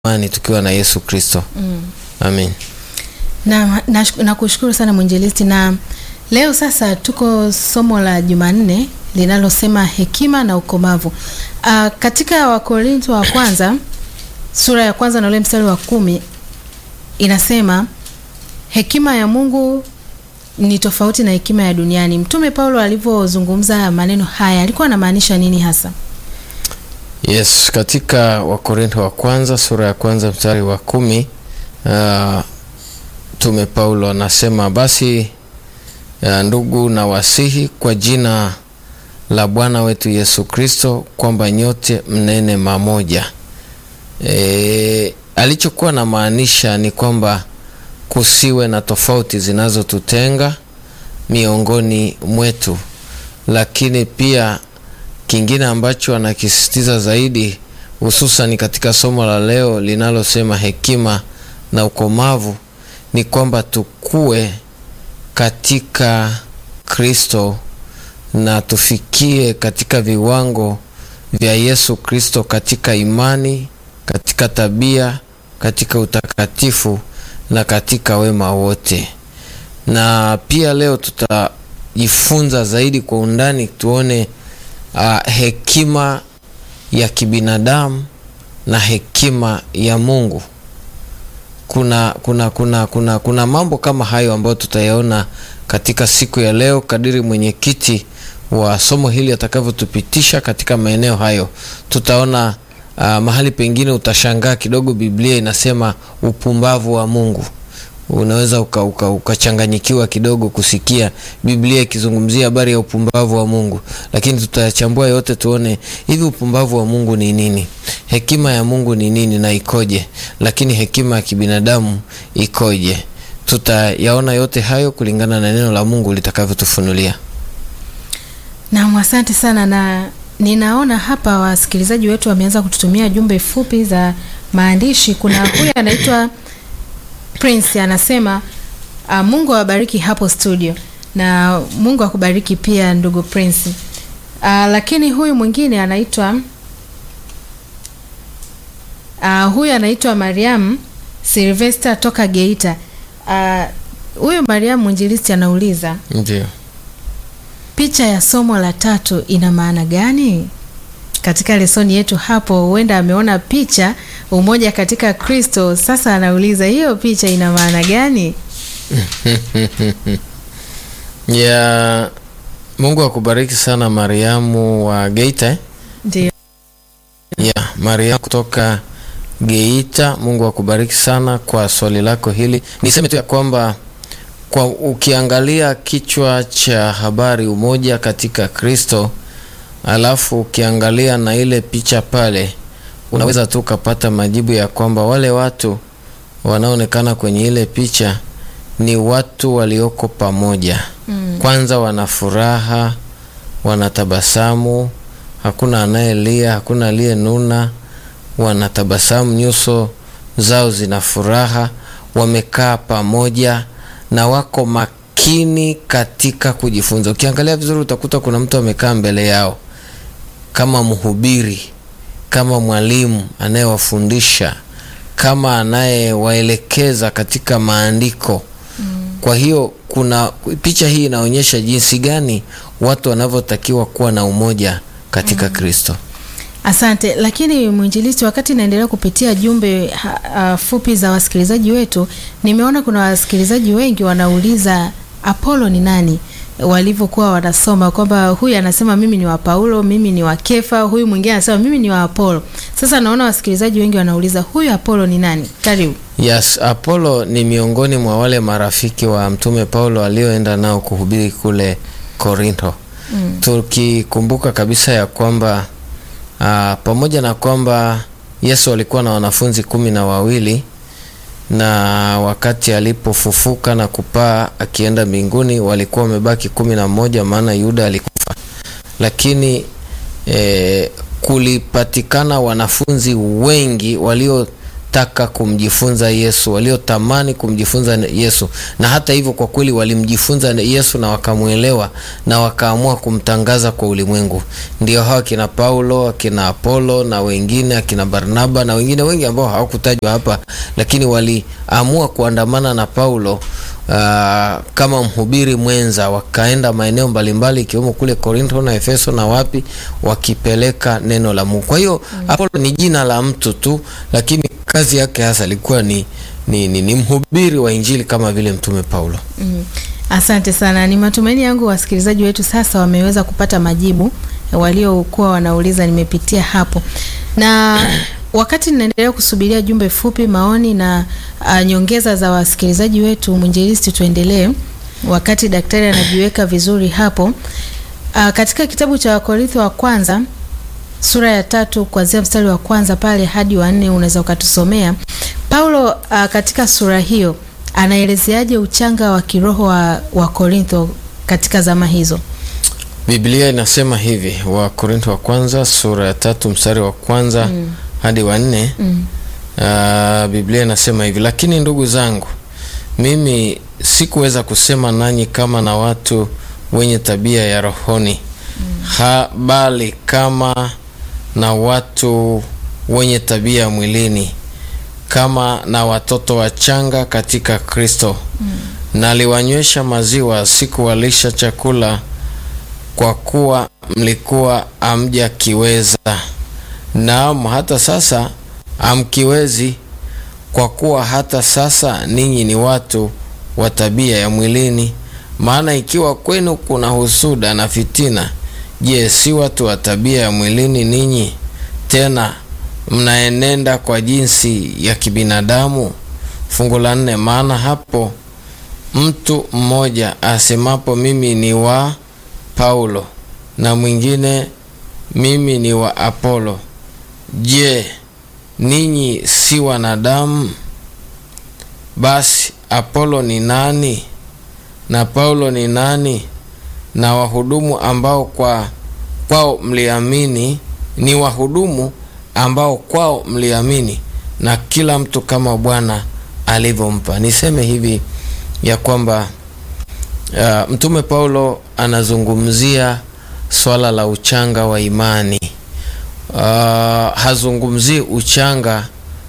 imani tukiwa na Yesu Kristo. Mm. Amin. Na nakushukuru sana mwinjilisti, na leo sasa tuko somo la Jumanne linalosema hekima na ukomavu. Uh, katika Wakorintho wa kwanza sura ya kwanza na ule mstari wa kumi inasema hekima ya Mungu ni tofauti na hekima ya duniani. Mtume Paulo alivyozungumza maneno haya alikuwa anamaanisha nini hasa? Yes, katika Wakorintho wa kwanza sura ya kwanza mstari wa kumi uh, Mtume Paulo anasema basi, uh, ndugu na wasihi kwa jina la Bwana wetu Yesu Kristo kwamba nyote mnene mamoja. E, alichokuwa na maanisha ni kwamba kusiwe na tofauti zinazotutenga miongoni mwetu, lakini pia kingine ambacho anakisisitiza zaidi hususan katika somo la leo linalosema hekima na ukomavu ni kwamba tukue katika Kristo na tufikie katika viwango vya Yesu Kristo katika imani, katika tabia, katika utakatifu na katika wema wote. Na pia leo tutajifunza zaidi kwa undani tuone uh, hekima ya kibinadamu na hekima ya Mungu. Kuna, kuna, kuna, kuna, kuna mambo kama hayo ambayo tutayaona katika siku ya leo kadiri mwenyekiti wa somo hili atakavyotupitisha katika maeneo hayo. Tutaona uh, mahali pengine utashangaa kidogo, Biblia inasema upumbavu wa Mungu. Unaweza ukachanganyikiwa uka, uka kidogo kusikia Biblia ikizungumzia habari ya upumbavu wa Mungu, lakini tutayachambua yote tuone hivi upumbavu wa Mungu ni nini, hekima ya Mungu ni nini na ikoje, lakini hekima ya kibinadamu ikoje. Tutayaona yote hayo kulingana na neno la Mungu litakavyotufunulia. Naam, asante sana, na ninaona hapa wasikilizaji wetu wameanza kututumia jumbe fupi za maandishi. Kuna huyu anaitwa Prince anasema uh, Mungu awabariki hapo studio, na Mungu akubariki pia ndugu Prince. Uh, lakini huyu mwingine anaitwa uh, huyu anaitwa Mariam Sylvester toka Geita. Huyu uh, Mariam mwinjilisti anauliza ndio picha ya somo la tatu ina maana gani katika lesoni yetu hapo? Huenda ameona picha umoja katika Kristo. Sasa anauliza hiyo picha ina maana gani? ya Mungu akubariki sana Mariamu wa Geita eh? Ndio. ya Mariamu kutoka Geita, Mungu akubariki sana kwa swali lako hili. Niseme tu ya kwamba kwa ukiangalia kichwa cha habari umoja katika Kristo, alafu ukiangalia na ile picha pale, unaweza tu ukapata majibu ya kwamba wale watu wanaoonekana kwenye ile picha ni watu walioko pamoja. Mm. Kwanza wana furaha, wanatabasamu, hakuna anayelia, hakuna aliyenuna, wanatabasamu, nyuso zao zina furaha, wamekaa pamoja na wako makini katika kujifunza. Ukiangalia vizuri, utakuta kuna mtu amekaa mbele yao kama mhubiri, kama mwalimu anayewafundisha, kama anayewaelekeza katika maandiko. Mm. Kwa hiyo kuna picha hii inaonyesha jinsi gani watu wanavyotakiwa kuwa na umoja katika Mm. Kristo. Asante. Lakini mwinjilisti, wakati naendelea kupitia jumbe ha, uh, fupi za wasikilizaji wetu, nimeona kuna wasikilizaji wengi wanauliza Apolo ni nani, walivyokuwa wanasoma kwamba huyu anasema mimi ni wa Paulo, mimi ni wa Kefa, huyu mwingine anasema mimi ni wa Apolo. Sasa naona wasikilizaji wengi wanauliza huyu Apolo ni nani? Karibu. Yes, Apolo ni miongoni mwa wale marafiki wa Mtume Paulo alioenda nao kuhubiri kule Korintho. Mm. Tukikumbuka kabisa ya kwamba uh, pamoja na kwamba Yesu alikuwa na wanafunzi kumi na wawili na wakati alipofufuka na kupaa akienda mbinguni walikuwa wamebaki kumi na moja maana Yuda alikufa, lakini eh, kulipatikana wanafunzi wengi walio waliotaka kumjifunza Yesu, waliotamani kumjifunza Yesu, na hata hivyo kwa kweli walimjifunza Yesu na wakamwelewa na wakaamua kumtangaza kwa ulimwengu. Ndio hawa akina Paulo, akina Apolo na wengine, akina Barnaba na wengine wengi ambao hawakutajwa hapa, lakini waliamua kuandamana na Paulo Uh, kama mhubiri mwenza wakaenda maeneo mbalimbali ikiwemo kule Korinto na Efeso na wapi, wakipeleka neno la Mungu. Kwa hiyo mm. Apolo ni jina la mtu tu, lakini kazi yake hasa ilikuwa ni, ni, ni, ni mhubiri wa Injili kama vile mtume Paulo. Mm. Asante sana. Ni matumaini yangu wasikilizaji wetu sasa wameweza kupata majibu waliokuwa wanauliza, nimepitia hapo na wakati ninaendelea kusubiria jumbe fupi, maoni na uh, nyongeza za wasikilizaji wetu, mwinjilisti, tuendelee wakati daktari anajiweka vizuri hapo. Uh, katika kitabu cha Wakorintho wa kwanza sura ya tatu kuanzia mstari wa kwanza pale hadi wa nne unaweza ukatusomea Paulo. Uh, katika sura hiyo anaelezeaje uchanga wa kiroho wa, wa Korintho katika zama hizo? Biblia inasema hivi, Wakorintho wa kwanza sura ya tatu mstari wa kwanza mm. hadi wa nne mm. Uh, Biblia inasema hivi: lakini ndugu zangu, mimi sikuweza kusema nanyi kama na watu wenye tabia ya rohoni mm. ha, bali kama na watu wenye tabia ya mwilini, kama na watoto wachanga katika Kristo mm. naliwanywesha maziwa, sikuwalisha chakula, kwa kuwa mlikuwa hamjakiweza, naam hata sasa hamkiwezi, kwa kuwa hata sasa ninyi ni watu wa tabia ya mwilini. Maana ikiwa kwenu kuna husuda na fitina, je, si watu wa tabia ya mwilini ninyi? Tena mnaenenda kwa jinsi ya kibinadamu. Fungu la nne, maana hapo mtu mmoja asemapo mimi ni wa Paulo na mwingine mimi ni wa Apolo, je, ninyi si wanadamu? Basi Apolo ni nani na Paulo ni nani? Na wahudumu ambao kwa kwao mliamini ni wahudumu ambao kwao mliamini, na kila mtu kama Bwana alivyompa. Niseme hivi ya kwamba uh, mtume Paulo anazungumzia swala la uchanga wa imani. Uh, hazungumzii uchanga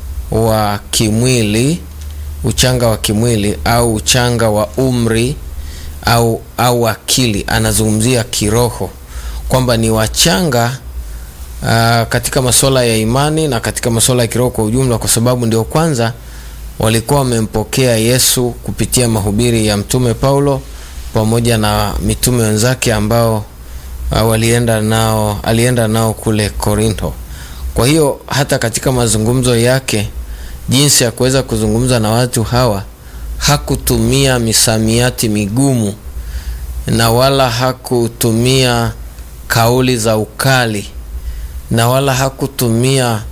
wa kimwili, uchanga wa kimwili au uchanga wa umri au, au akili. Anazungumzia kiroho kwamba ni wachanga uh, katika masuala ya imani na katika masuala ya kiroho kwa ujumla, kwa sababu ndio kwanza walikuwa wamempokea Yesu kupitia mahubiri ya mtume Paulo pamoja na mitume wenzake ambao uh, walienda nao, alienda nao kule Korinto. Kwa hiyo hata katika mazungumzo yake, jinsi ya kuweza kuzungumza na watu hawa, hakutumia misamiati migumu na wala hakutumia kauli za ukali na wala hakutumia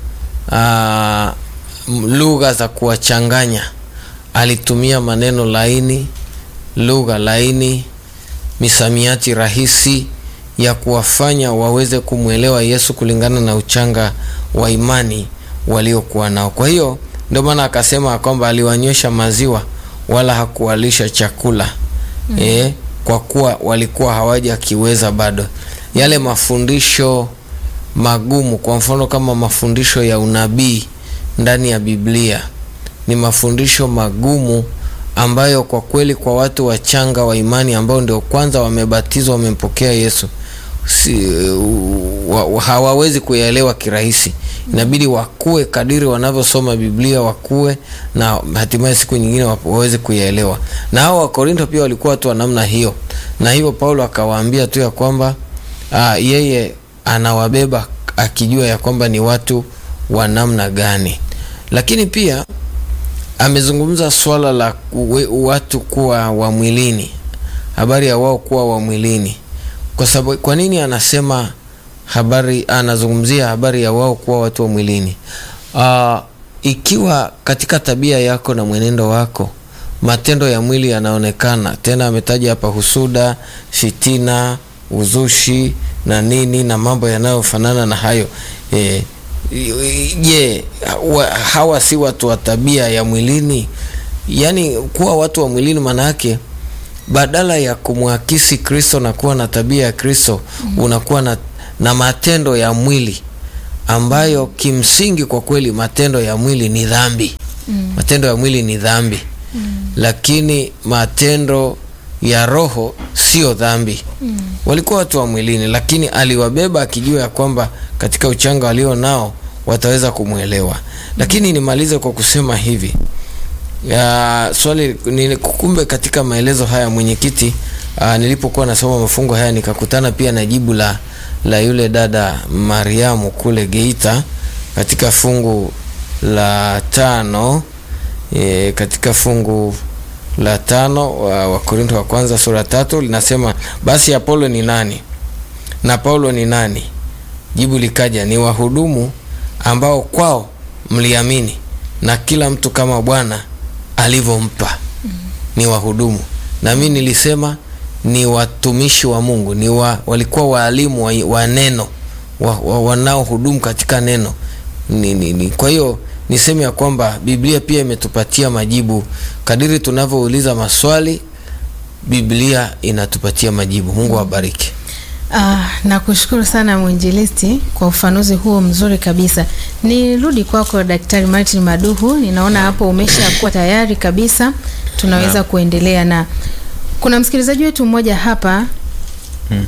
uh, lugha za kuwachanganya. Alitumia maneno laini, lugha laini, misamiati rahisi ya kuwafanya waweze kumwelewa Yesu kulingana na uchanga wa imani waliokuwa nao. Kwa hiyo ndio maana akasema kwamba aliwanywesha maziwa wala hakuwalisha chakula mm. E, kwa kuwa walikuwa hawajakiweza bado yale mafundisho magumu. Kwa mfano kama mafundisho ya unabii ndani ya Biblia ni mafundisho magumu ambayo kwa kweli kwa watu wachanga wa imani ambao ndio kwanza wamebatizwa wamempokea Yesu si, wa, wa, hawawezi kuyaelewa kirahisi. Inabidi wakue kadiri wanavyosoma Biblia, wakue na hatimaye siku nyingine waweze kuyaelewa. Na hao Wakorinto pia walikuwa watu wa namna hiyo, na hivyo Paulo akawaambia tu ya kwamba aa, yeye anawabeba akijua ya kwamba ni watu wa namna gani, lakini pia amezungumza swala la watu kuwa wa mwilini, habari ya wao kuwa wa mwilini. Kwa sababu kwa nini anasema habari, anazungumzia habari ya wao kuwa watu wa mwilini? Uh, ikiwa katika tabia yako na mwenendo wako matendo ya mwili yanaonekana, tena ametaja hapa husuda, fitina, uzushi na nini na mambo yanayofanana na hayo e, je, wa- hawa si watu wa tabia ya mwilini? Yaani kuwa watu wa mwilini maana yake badala ya kumwakisi Kristo na kuwa na tabia ya Kristo unakuwa na, na matendo ya mwili ambayo kimsingi kwa kweli matendo ya mwili ni dhambi. Matendo ya mwili ni dhambi, lakini matendo ya roho sio dhambi. Walikuwa watu wa mwilini, lakini aliwabeba akijua ya kwamba katika uchanga walio nao wataweza kumwelewa. Lakini nimalize kwa kusema hivi ya swali ni kumbe, katika maelezo haya mwenyekiti, ah, nilipokuwa nasoma mafungo haya nikakutana pia na jibu la la yule dada Mariamu kule Geita katika fungu la tano e, katika fungu la tano wa Wakorintho wa kwanza sura tatu linasema basi Apolo ni nani na Paulo ni nani? Jibu likaja ni wahudumu ambao kwao mliamini, na kila mtu kama Bwana alivyompa. Ni wahudumu, na mimi nilisema ni watumishi wa Mungu, ni wa, walikuwa waalimu wa, wa neno wa, wa, wanaohudumu katika neno ni, ni, ni. Kwa hiyo niseme ya kwamba Biblia pia imetupatia majibu kadiri tunavyouliza maswali, Biblia inatupatia majibu. Mungu awabariki. Ah, nakushukuru sana mwinjilisti kwa ufanuzi huo mzuri kabisa. Nirudi kwako Daktari Martin Maduhu, ninaona hapo umeshakuwa tayari kabisa, tunaweza Naam. kuendelea na kuna msikilizaji wetu mmoja hapa Hmm.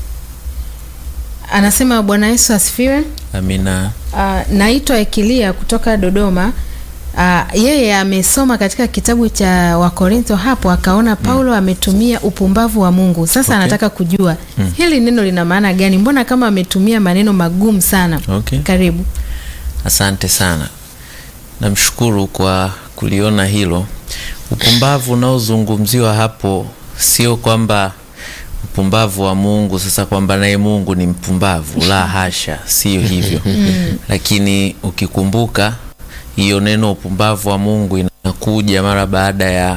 anasema Bwana Yesu asifiwe. Amina. Uh, naitwa Ekilia kutoka Dodoma. Uh, yeye amesoma katika kitabu cha Wakorintho hapo akaona Paulo ametumia upumbavu wa Mungu. Sasa Okay. anataka kujua hili neno lina maana gani? Mbona kama ametumia maneno magumu sana? Okay. Karibu. Asante sana, namshukuru kwa kuliona hilo. Upumbavu unaozungumziwa hapo sio kwamba upumbavu wa Mungu sasa kwamba naye Mungu ni mpumbavu, la hasha, sio hivyo. Lakini ukikumbuka hiyo neno upumbavu wa Mungu inakuja mara baada ya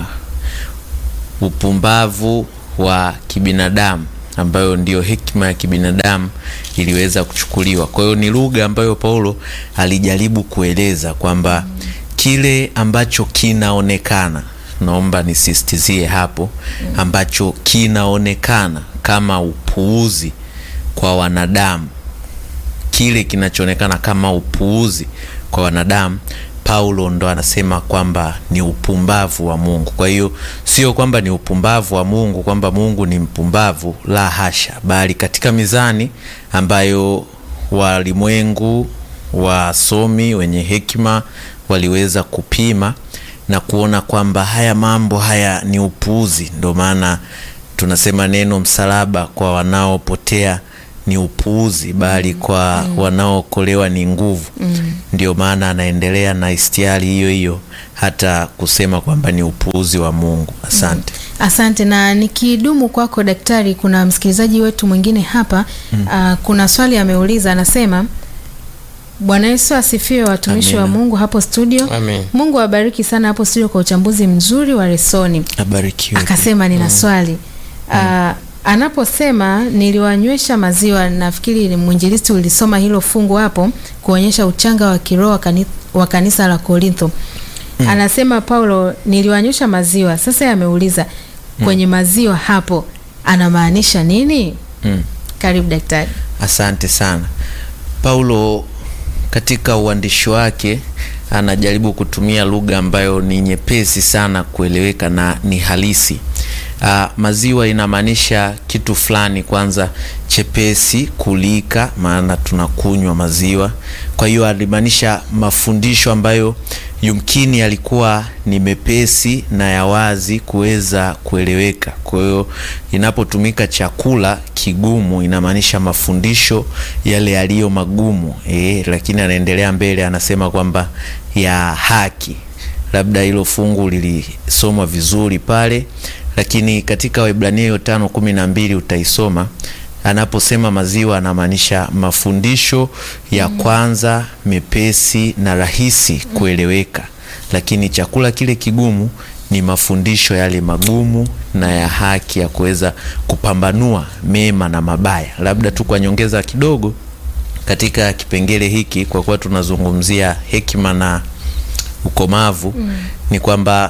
upumbavu wa kibinadamu ambayo ndiyo hekima ya kibinadamu iliweza kuchukuliwa. Kwa hiyo ni lugha ambayo Paulo alijaribu kueleza kwamba kile ambacho kinaonekana, naomba nisisitizie hapo, ambacho kinaonekana kama upuuzi kwa wanadamu kile kinachoonekana kama upuuzi kwa wanadamu Paulo ndo anasema kwamba ni upumbavu wa Mungu. Kwa hiyo sio kwamba ni upumbavu wa Mungu kwamba Mungu ni mpumbavu, la hasha, bali katika mizani ambayo walimwengu wasomi wenye hekima waliweza kupima na kuona kwamba haya mambo haya ni upuuzi. Ndo maana tunasema neno msalaba kwa wanaopotea ni upuuzi, bali kwa wanaookolewa ni nguvu. Ndio maana anaendelea na istiari hiyo hiyo hata kusema kwamba ni upuuzi wa Mungu. Asante. Asante. Na nikidumu kwako daktari, kuna msikilizaji wetu mwingine hapa ah, kuna swali ameuliza, anasema Bwana Yesu asifiwe, watumishi wa Amina. Mungu hapo studio. Amen. Mungu awabariki sana hapo studio kwa uchambuzi mzuri wa lesoni. Abarikiwe. Akasema nina swali Ah, anaposema niliwanywesha maziwa, nafikiri ni mwinjilisti ulisoma hilo fungu hapo kuonyesha uchanga wa kiroho wa kani- wa kanisa la Korintho. Anasema Paulo niliwanywesha maziwa. Sasa ameuliza kwenye maziwa hapo anamaanisha nini? Mm. Karibu daktari. Asante sana. Paulo katika uandishi wake anajaribu kutumia lugha ambayo ni nyepesi sana kueleweka na ni halisi. Ah, maziwa inamaanisha kitu fulani kwanza chepesi kulika, maana tunakunywa maziwa. Kwa hiyo alimaanisha mafundisho ambayo yumkini yalikuwa ni mepesi na ya wazi kuweza kueleweka. Kwa hiyo inapotumika chakula kigumu inamaanisha mafundisho yale yaliyo magumu e, lakini anaendelea mbele anasema kwamba ya haki. Labda hilo fungu lilisomwa vizuri pale, lakini katika Waebrania hiyo tano kumi na mbili utaisoma anaposema maziwa anamaanisha mafundisho ya kwanza mepesi na rahisi kueleweka, lakini chakula kile kigumu ni mafundisho yale magumu na ya haki ya kuweza kupambanua mema na mabaya. Labda tu kwa nyongeza kidogo, katika kipengele hiki, kwa kuwa tunazungumzia hekima na ukomavu mm. ni kwamba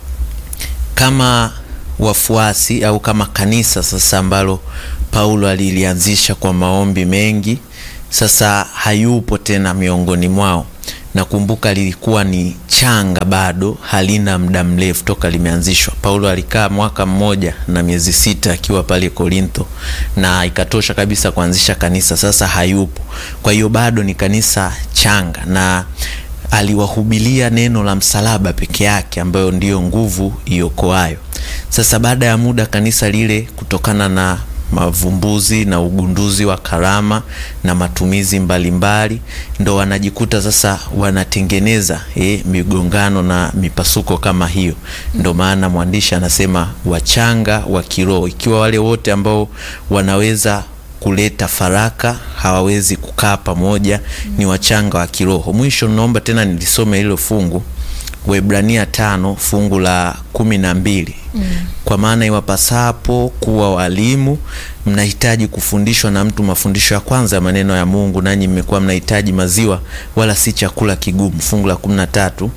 kama wafuasi au kama kanisa sasa ambalo Paulo alilianzisha kwa maombi mengi, sasa hayupo tena miongoni mwao. Nakumbuka lilikuwa ni changa bado, halina muda mrefu toka limeanzishwa. Paulo alikaa mwaka mmoja na miezi sita akiwa pale Korintho, na ikatosha kabisa kuanzisha kanisa. Sasa hayupo, kwa hiyo bado ni kanisa changa na aliwahubilia neno la msalaba peke yake ambayo ndiyo nguvu iokoayo. Sasa baada ya muda kanisa lile, kutokana na mavumbuzi na ugunduzi wa karama na matumizi mbalimbali mbali, ndo wanajikuta sasa wanatengeneza eh, migongano na mipasuko kama hiyo. Ndo maana mwandishi anasema wachanga wa kiroho, ikiwa wale wote ambao wanaweza kuleta faraka hawawezi kukaa pamoja, ni wachanga wa kiroho. Mwisho naomba tena nilisome hilo fungu Waebrania tano fungu la kumi na mbili mm. Kwa maana iwapasapo kuwa walimu, mnahitaji kufundishwa na mtu mafundisho ya kwanza ya maneno ya Mungu, nanyi mmekuwa mnahitaji maziwa, wala si chakula kigumu. Fungu la kumi na tatu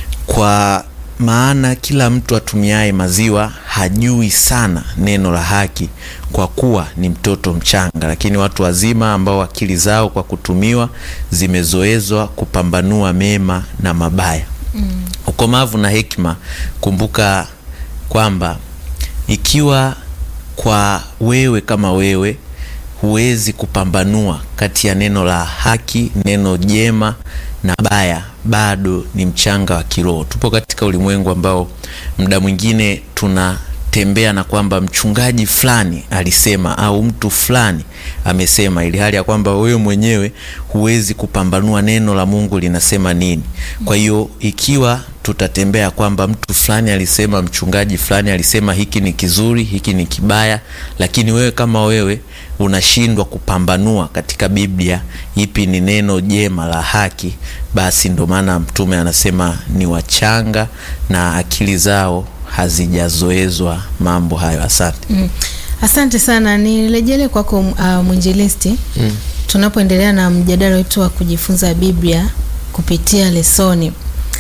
kwa maana kila mtu atumiaye maziwa hajui sana neno la haki, kwa kuwa ni mtoto mchanga. Lakini watu wazima ambao akili zao kwa kutumiwa zimezoezwa kupambanua mema na mabaya. Mm. Ukomavu na hekima. Kumbuka kwamba ikiwa kwa wewe kama wewe huwezi kupambanua kati ya neno la haki, neno jema na baya, bado ni mchanga wa kiroho. Tupo katika ulimwengu ambao muda mwingine tunatembea na kwamba mchungaji fulani alisema au mtu fulani amesema, ili hali ya kwamba wewe mwenyewe huwezi kupambanua neno la Mungu linasema nini. Kwa hiyo ikiwa tutatembea kwamba mtu fulani alisema, mchungaji fulani alisema hiki ni kizuri, hiki ni kibaya, lakini wewe kama wewe unashindwa kupambanua katika Biblia ipi ni neno jema la haki, basi ndo maana Mtume anasema ni wachanga na akili zao hazijazoezwa mambo hayo. Asante. Mm. Asante sana, nirejele kwako uh, mwinjilisti mm. Tunapoendelea na mjadala wetu wa kujifunza Biblia kupitia lesoni,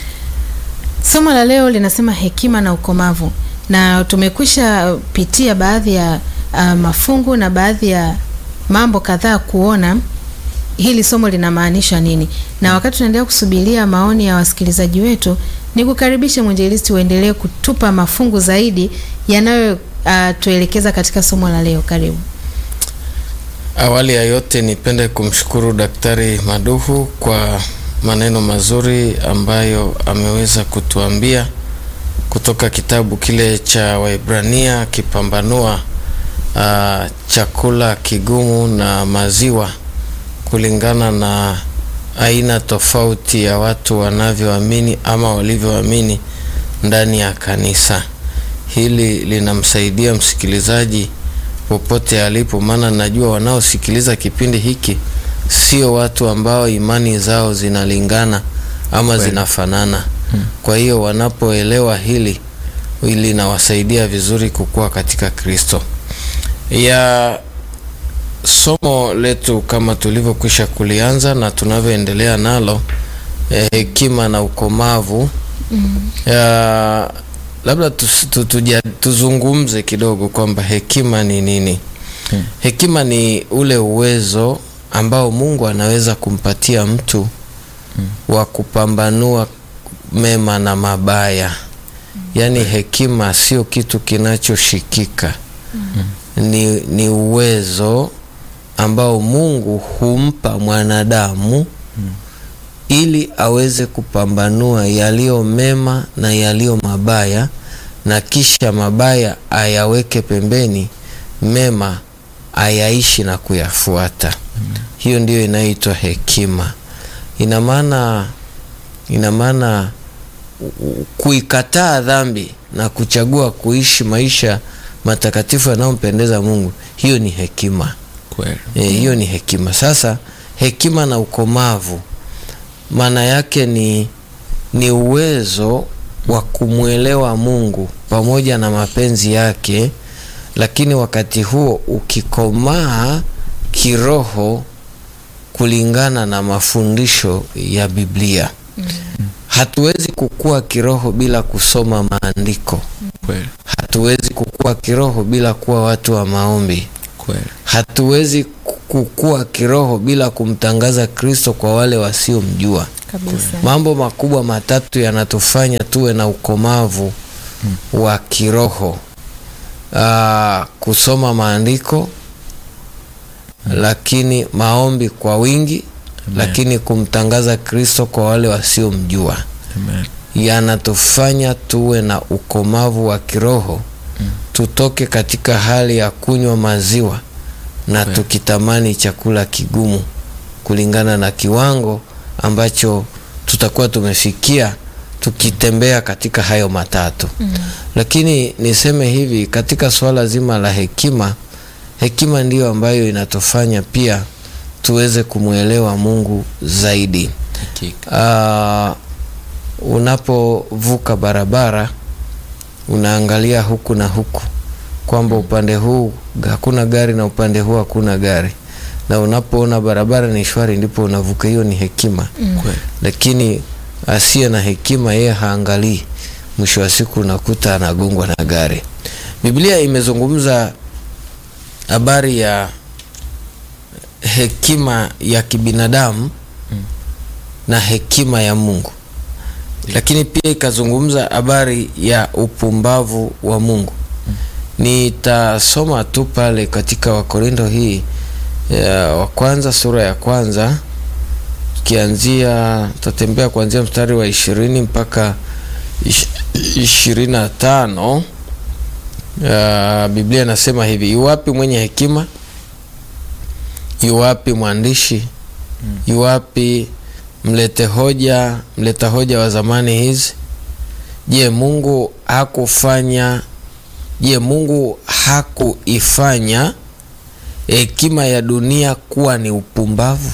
somo la leo linasema hekima na ukomavu, na tumekwisha pitia baadhi ya uh, mafungu na baadhi ya mambo kadhaa kuona hili somo linamaanisha nini, na wakati tunaendelea kusubiria maoni ya wasikilizaji wetu, ni kukaribisha mwinjilisti uendelee kutupa mafungu zaidi yanayo uh, tuelekeza katika somo la leo. Karibu. Awali ya yote nipende kumshukuru Daktari Maduhu kwa maneno mazuri ambayo ameweza kutuambia kutoka kitabu kile cha Waebrania akipambanua uh, chakula kigumu na maziwa kulingana na aina tofauti ya watu wanavyoamini ama walivyoamini ndani ya kanisa. Hili linamsaidia msikilizaji popote alipo, maana najua wanaosikiliza kipindi hiki sio watu ambao imani zao zinalingana ama Well. zinafanana hmm. Kwa hiyo wanapoelewa hili linawasaidia vizuri kukua katika Kristo. ya somo letu kama tulivyokwisha kulianza na tunavyoendelea nalo eh, hekima na ukomavu Mm. ya, labda tus, tu, tuja, tuzungumze kidogo kwamba hekima ni nini Hmm. hekima ni ule uwezo ambao mungu anaweza kumpatia mtu wa kupambanua mema na mabaya yaani hekima sio kitu kinachoshikika ni, ni uwezo ambao mungu humpa mwanadamu ili aweze kupambanua yaliyo mema na yaliyo mabaya na kisha mabaya ayaweke pembeni mema ayaishi na kuyafuata hiyo ndiyo inayoitwa hekima ina maana ina maana u- u- kuikataa dhambi na kuchagua kuishi maisha matakatifu yanayompendeza mungu hiyo ni hekima Kweli. e, hiyo ni hekima sasa hekima na ukomavu maana yake ni ni uwezo wa kumwelewa mungu pamoja na mapenzi yake lakini wakati huo ukikomaa kiroho kulingana na mafundisho ya Biblia. Hatuwezi kukua kiroho bila kusoma maandiko. Kweli. Hatuwezi kukua kiroho bila kuwa watu wa maombi. Kweli. Hatuwezi kukua kiroho bila kumtangaza Kristo kwa wale wasiomjua. kabisa Mambo makubwa matatu yanatufanya tuwe na ukomavu wa kiroho. Aa, kusoma maandiko, lakini maombi kwa wingi, lakini kumtangaza Kristo kwa wale wasiomjua Amen. yanatufanya tuwe na ukomavu wa kiroho tutoke katika hali ya kunywa maziwa na Kweli. tukitamani chakula kigumu kulingana na kiwango ambacho tutakuwa tumefikia tukitembea katika hayo matatu lakini niseme hivi katika swala zima la hekima hekima ndiyo ambayo inatufanya pia tuweze kumwelewa mungu zaidi Hakika. Ah, unapovuka barabara unaangalia huku na huku kwamba upande huu hakuna gari na upande huu hakuna gari, na unapoona barabara ni shwari ndipo unavuka. Hiyo ni hekima Kweli. lakini asiye na hekima yeye haangalii, mwisho wa siku unakuta anagongwa na gari. Biblia imezungumza habari ya hekima ya kibinadamu na hekima ya Mungu, lakini pia ikazungumza habari ya upumbavu wa Mungu. Nitasoma tu pale katika Wakorinto hii ya wa kwanza sura ya kwanza tukianzia tutatembea kuanzia mstari wa ishirini mpaka ish- ishirini na tano. Uh, Biblia inasema hivi: iwapi mwenye hekima, iwapi mwandishi, iwapi mlete hoja, mleta hoja wa zamani hizi? Je, Mungu hakufanya? Je, Mungu hakuifanya hekima ya dunia kuwa ni upumbavu?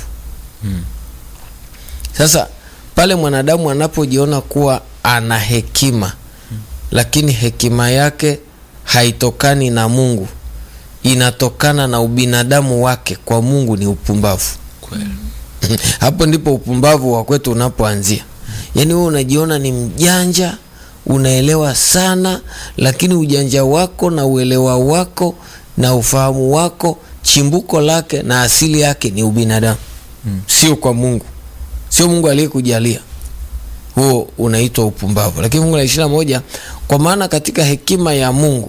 Sasa pale mwanadamu anapojiona kuwa ana hekima lakini hekima yake haitokani na Mungu, inatokana na ubinadamu wake, kwa Mungu ni upumbavu. Kweli. Hapo ndipo upumbavu wa kwetu unapoanzia. Yaani wewe unajiona ni mjanja, unaelewa sana, lakini ujanja wako na uelewa wako na ufahamu wako chimbuko lake na asili yake ni ubinadamu, sio kwa Mungu, sio Mungu aliyekujalia huo unaitwa upumbavu. Lakini fungu la ishirini na moja kwa maana katika hekima ya Mungu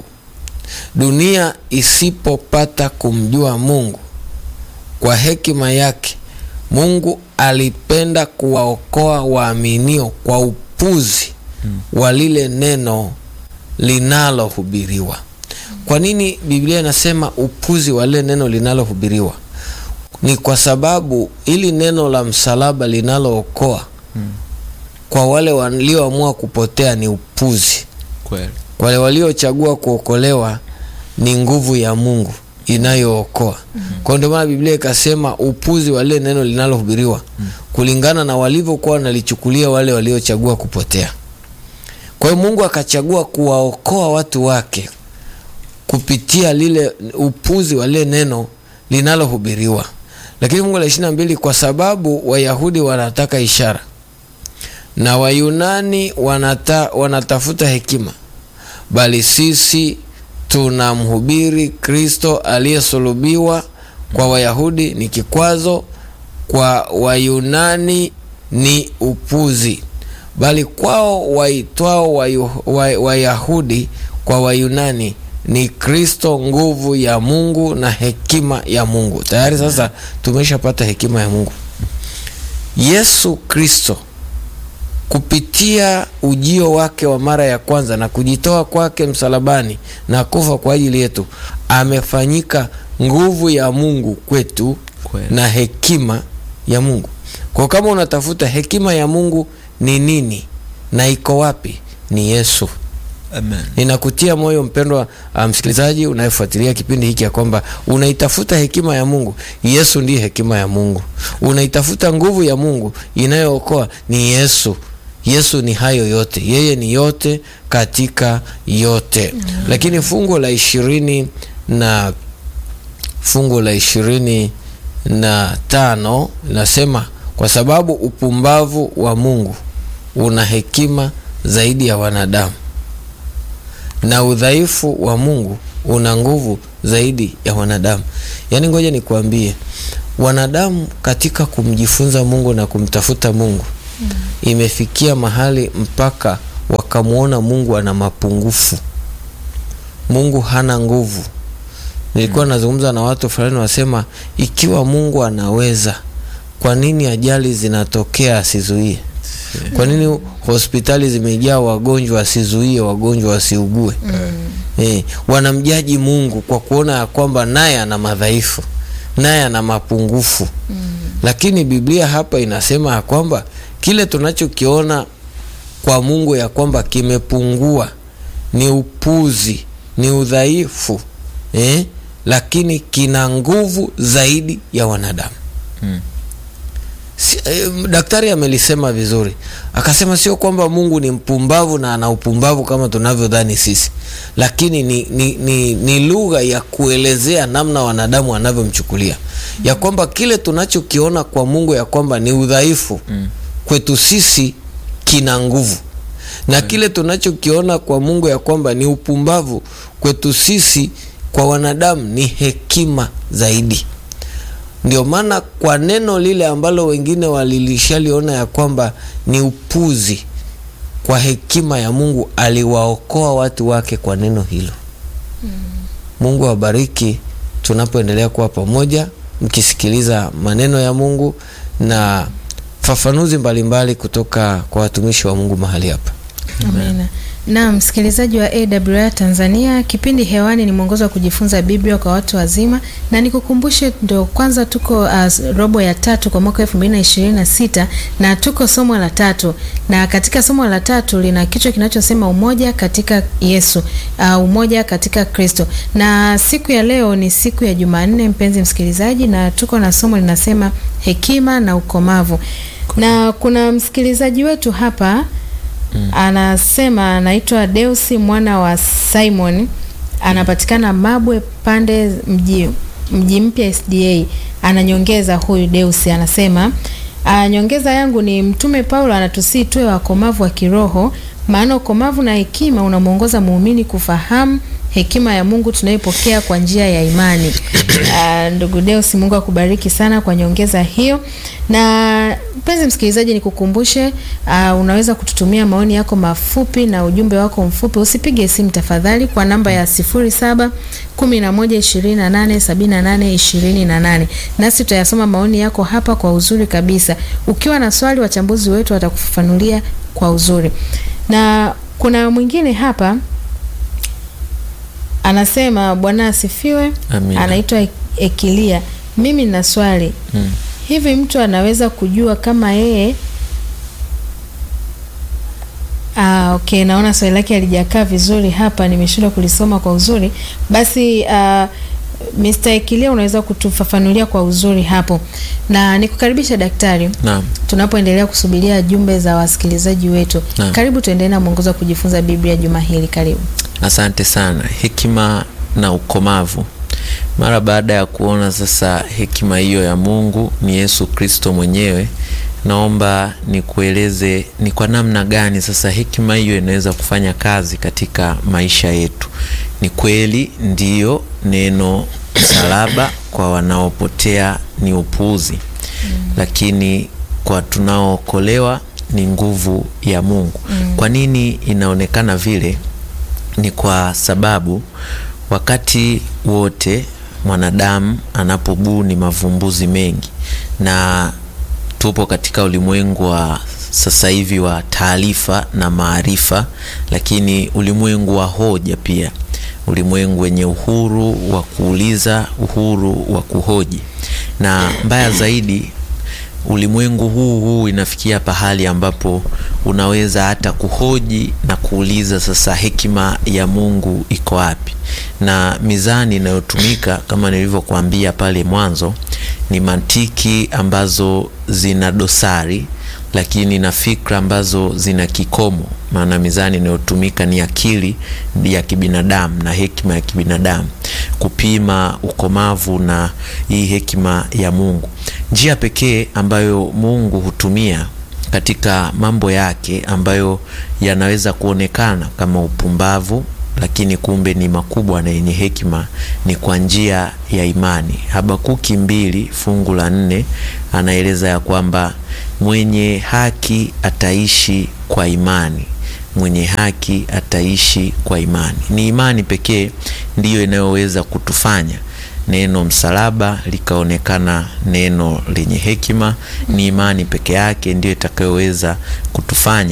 dunia isipopata kumjua Mungu kwa hekima yake Mungu alipenda kuwaokoa waaminio kwa upuzi wa lile neno linalohubiriwa. Kwa nini Biblia inasema upuzi wa lile neno linalohubiriwa? Ni kwa sababu ili neno la msalaba linalookoa kwa wale walioamua kupotea ni upuzi. Kweli. Kwa wale waliochagua kuokolewa ni nguvu ya Mungu inayookoa. Kwa hiyo ndio maana Biblia ikasema upuzi wa lile neno linalohubiriwa kulingana na walivyokuwa wanalichukulia wale waliochagua kupotea. Kwa hiyo Mungu akachagua kuwaokoa watu wake kupitia lile upuzi wa lile neno linalohubiriwa. Lakini Mungu la ishirini na mbili, kwa sababu Wayahudi wanataka ishara na Wayunani wanata, wanatafuta hekima, bali sisi tunamhubiri Kristo aliyesulubiwa. Kwa Wayahudi ni kikwazo, kwa Wayunani ni upuzi, bali kwao waitwao Wayu- Wa- Wayahudi kwa Wayunani ni Kristo nguvu ya Mungu na hekima ya Mungu. Tayari sasa tumeshapata hekima ya Mungu. Yesu Kristo kupitia ujio wake wa mara ya kwanza na kujitoa kwake msalabani na kufa kwa ajili yetu, amefanyika nguvu ya Mungu kwetu Kweli. na hekima ya Mungu. Kwa kama unatafuta hekima ya Mungu ni nini na iko wapi, ni Yesu. Amen. Ninakutia moyo mpendwa uh, msikilizaji unayefuatilia kipindi hiki ya kwamba unaitafuta hekima ya Mungu. Yesu ndiye hekima ya Mungu. Unaitafuta nguvu ya Mungu inayookoa, ni Yesu. Yesu ni hayo yote, yeye ni yote katika yote. Lakini fungu la ishirini na fungu la ishirini na tano inasema kwa sababu upumbavu wa Mungu una hekima zaidi ya wanadamu na udhaifu wa Mungu una nguvu zaidi ya wanadamu. Yaani, ngoja nikuambie, wanadamu katika kumjifunza Mungu na kumtafuta Mungu mm. imefikia mahali mpaka wakamwona Mungu ana mapungufu, Mungu hana nguvu. Nilikuwa mm. nazungumza na watu fulani, wasema ikiwa Mungu anaweza, kwa nini ajali zinatokea asizuie? Kwa nini hospitali zimejaa wagonjwa asizuie wagonjwa wasiugue? mm. Eh, wanamjaji Mungu kwa kuona ya kwamba naye ana madhaifu, naye ana mapungufu mm. Lakini Biblia hapa inasema ya kwamba kile tunachokiona kwa Mungu ya kwamba kimepungua ni upuzi, ni udhaifu eh, lakini kina nguvu zaidi ya wanadamu mm. Si, eh, daktari amelisema vizuri, akasema sio kwamba Mungu ni mpumbavu na ana upumbavu kama tunavyodhani sisi, lakini ni, ni, ni, ni lugha ya kuelezea namna wanadamu wanavyomchukulia mm. ya kwamba kile tunachokiona kwa Mungu ya kwamba ni udhaifu mm. kwetu sisi kina nguvu na mm. kile tunachokiona kwa Mungu ya kwamba ni upumbavu kwetu sisi kwa wanadamu ni hekima zaidi. Ndio maana kwa neno lile ambalo wengine walilishaliona ya kwamba ni upuzi, kwa hekima ya Mungu aliwaokoa watu wake kwa neno hilo. mm. Mungu awabariki tunapoendelea kuwa pamoja mkisikiliza maneno ya Mungu na fafanuzi mbalimbali kutoka kwa watumishi wa Mungu mahali hapa. Amina. Na msikilizaji wa AWR Tanzania, kipindi hewani ni mwongozo wa kujifunza Biblia kwa watu wazima, na nikukumbushe, ndio kwanza tuko uh, robo ya tatu kwa mwaka 2026 na tuko somo la tatu, na katika somo la tatu lina kichwa kinachosema umoja katika Yesu, uh, umoja katika Kristo. Na siku ya leo ni siku ya Jumanne, mpenzi msikilizaji, na tuko na somo linasema hekima na ukomavu, na kuna msikilizaji wetu hapa Mm. Anasema anaitwa Deusi mwana wa Simon, anapatikana Mabwe pande mji mji mpya SDA. Ananyongeza huyu Deusi anasema, nyongeza yangu ni Mtume Paulo anatusii tuwe wakomavu wa kiroho, maana ukomavu na hekima unamwongoza muumini kufahamu hekima ya Mungu tunayopokea kwa njia ya imani. Uh, ndugu Deus, Mungu akubariki sana kwa nyongeza hiyo. Na mpenzi msikilizaji, nikukumbushe uh, unaweza kututumia maoni yako mafupi na ujumbe wako mfupi. Usipige simu tafadhali, kwa namba ya 07 11 28 78 28, nasi tutayasoma maoni yako hapa kwa uzuri kabisa. Ukiwa na swali, wachambuzi wetu watakufafanulia kwa uzuri. Na kuna mwingine hapa anasema Bwana asifiwe. Anaitwa Ekilia. Mimi nina swali hmm. Hivi mtu anaweza kujua kama yeye ah, okay, naona swali lake alijakaa vizuri hapa, nimeshindwa kulisoma kwa uzuri. Basi uh, Mr. Ekilia unaweza kutufafanulia kwa uzuri hapo, na nikukaribisha daktari. Naam. Tunapoendelea kusubiria jumbe za wasikilizaji wetu. Naam. Karibu tuendelee na mwongozo wa kujifunza Biblia juma hili. Karibu. Asante sana. Hekima na ukomavu. Mara baada ya kuona sasa hekima hiyo ya Mungu ni Yesu Kristo mwenyewe, naomba nikueleze ni kwa namna gani sasa hekima hiyo inaweza kufanya kazi katika maisha yetu. Ni kweli ndiyo, neno msalaba kwa wanaopotea ni upuuzi mm. Lakini kwa tunaookolewa ni nguvu ya Mungu mm. Kwa nini inaonekana vile? Ni kwa sababu wakati wote mwanadamu anapobuni mavumbuzi mengi, na tupo katika ulimwengu wa sasa hivi wa taarifa na maarifa, lakini ulimwengu wa hoja pia, ulimwengu wenye uhuru wa kuuliza, uhuru wa kuhoji, na mbaya zaidi ulimwengu huu huu inafikia pahali ambapo unaweza hata kuhoji na kuuliza, sasa hekima ya Mungu iko wapi? Na mizani inayotumika kama nilivyokuambia pale mwanzo ni mantiki ambazo zina dosari, lakini na fikra ambazo zina kikomo. Maana mizani inayotumika ni akili ya kibinadamu na hekima ya kibinadamu. kupima ukomavu na hii hekima ya Mungu. Njia pekee ambayo Mungu hutumia katika mambo yake ambayo yanaweza kuonekana kama upumbavu lakini kumbe ni makubwa na yenye hekima ni kwa njia ya imani. Habakuki mbili fungu la nne anaeleza ya kwamba mwenye haki ataishi kwa imani, mwenye haki ataishi kwa imani. Ni imani pekee ndiyo inayoweza kutufanya neno msalaba likaonekana neno lenye hekima. Ni imani peke yake ndiyo itakayoweza kutufanya